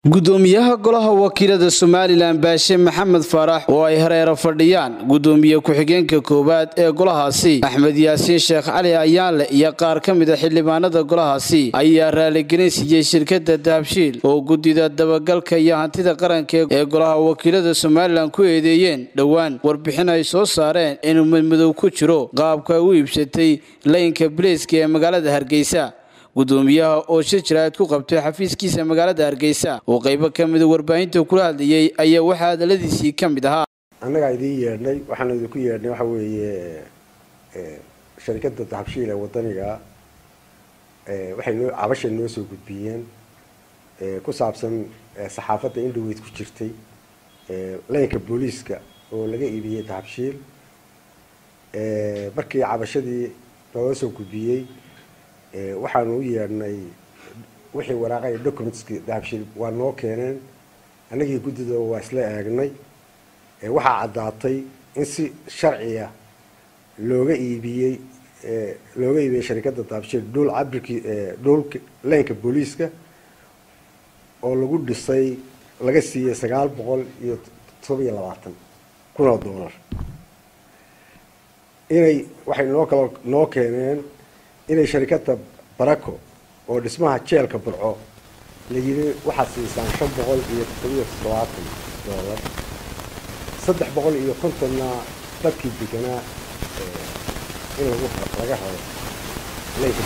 gudoomiyaha golaha wakiilada somalilan baashe maxamed faarax oo ay hareero fadhiyaan gudoomiye ku-xigeenka koowaad ee golahaasi axmed yaasiin sheekh cali ayaanle iyo qaar ka mid a xildhibaanada golahaasi ayaa raaligelin siiyey shirkada dahabshiil oo guddida dabagalka iyo hantida qaranka ee golaha wakiilada somalilan ku eedeeyeen dhowaan warbixin ay soo saareen inuu madmadow ku jiro qaabka u iibsatay laynka bileyska ee magaalada hargeysa gudoomiyaha oo shir jaraa'id ku qabtay xafiiskiisa magaalada hargeysa oo qaybo ka mida warbaahinta kula hadlayay ayaa waxaa hadaladiisii ka mid ahaa annagaa idiin yeedhnay waxaanu idinku yeedhnay waxa weeye sharikadda dahabshiil ee wadaniga waxay noo cabashay noo soo gudbiyeen ku saabsan saxaafadda indhoweyd ku jirtay laynka booliiska oo laga iibiyey dahabshiil markii cabashadii naloo soo gudbiyey waxaanu u yeedhnay wixii waraaqay documentski dahabshiil waa noo keeneen annagii guddida waa isla eegnay waxaa caddaatay in si sharciya looga iibiyey looga iibiyey sharikadda dahabshiil dhuul cabirkii dhuulka laynka booliiska oo lagu dhisay laga siiyey sagaal boqol iyo todoba iyo labaatan kun oo dollar inay waxay noo kaloo noo keeneen inay sharikadda baraco oo dhismaha jeelka burco la yidhi waxaad siisaan shan boqol iyo toddobiyo toddobaatan dollar saddex boqol iyo kontonna dadkii deganaa in lagu laga rabo laynka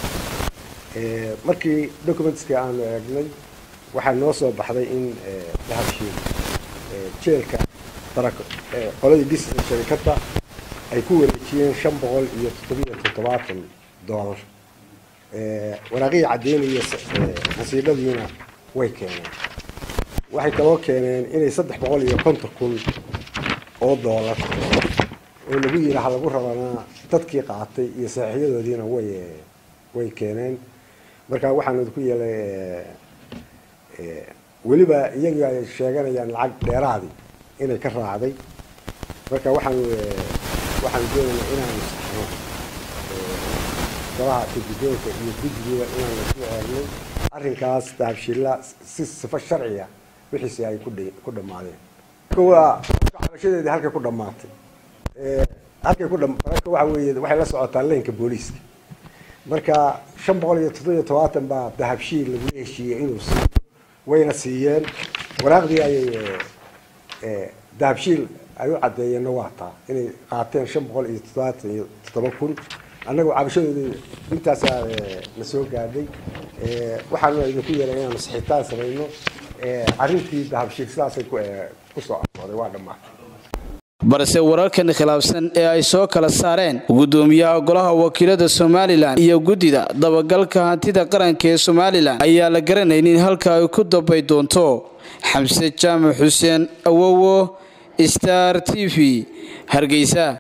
markii documentskii aanu eegnay waxaa noo soo baxday in dahabshiil jeelka baraco qoladii dhisisa sharikadda ay ku wareejiyeen shan boqol iyo toddobiyo toddobaatan dollar waraaqihii caddeynaya nasiibadiina way keeneen waxay kaloo keeneen inay saddex boqol iyo konton kun oo dollar oo lagu yidhi ha lagu rabanaa dadkii qaatay iyo saaxiiyadoodiina way way keeneen marka waxaanu idinku yeelay weliba iyagii ay sheeganayaan lacag dheeraadii inay ka raacday marka waxaanu waxaanu doonaynaa inaanu saxno golaha kagudoonka iyo guddigiiba inaan lasu eegnay arrinkaas dahabshiilla si sifo sharciya wixiisi ay ku dhammaadeen waa cabashadeedii halkay ku dhammaatay halkay ku baraka waxa weeye waxay la socotaa leynka booliiska marka shan boqol iyo toddobiyo todobaatan baa dahabshiil lagula heshiiyey inuu siiyo wayna siiyeen waraaqdii ayay dahabshiil ay u caddeeyeenna waa taa inay qaateen shan boqol iyo toddobaatan iyo toddoba kun annagoo cabashadoodii intaasaa na soo gaadhay waxaanu idinku yeelay inaanu saxiitaan samayno arrintii dahabshiil sidaasay kusoo afooday waa dhammaatay balse wararkan khilaafsan ee ay soo kala saareen gudoomiyaha golaha wakiilada somalilan iyo guddida dabagalka hantida qaranka ee somalilan ayaa la garanaynin halka ay ku dambay doonto xamse jaamac xuseen awowo star t v hargeysa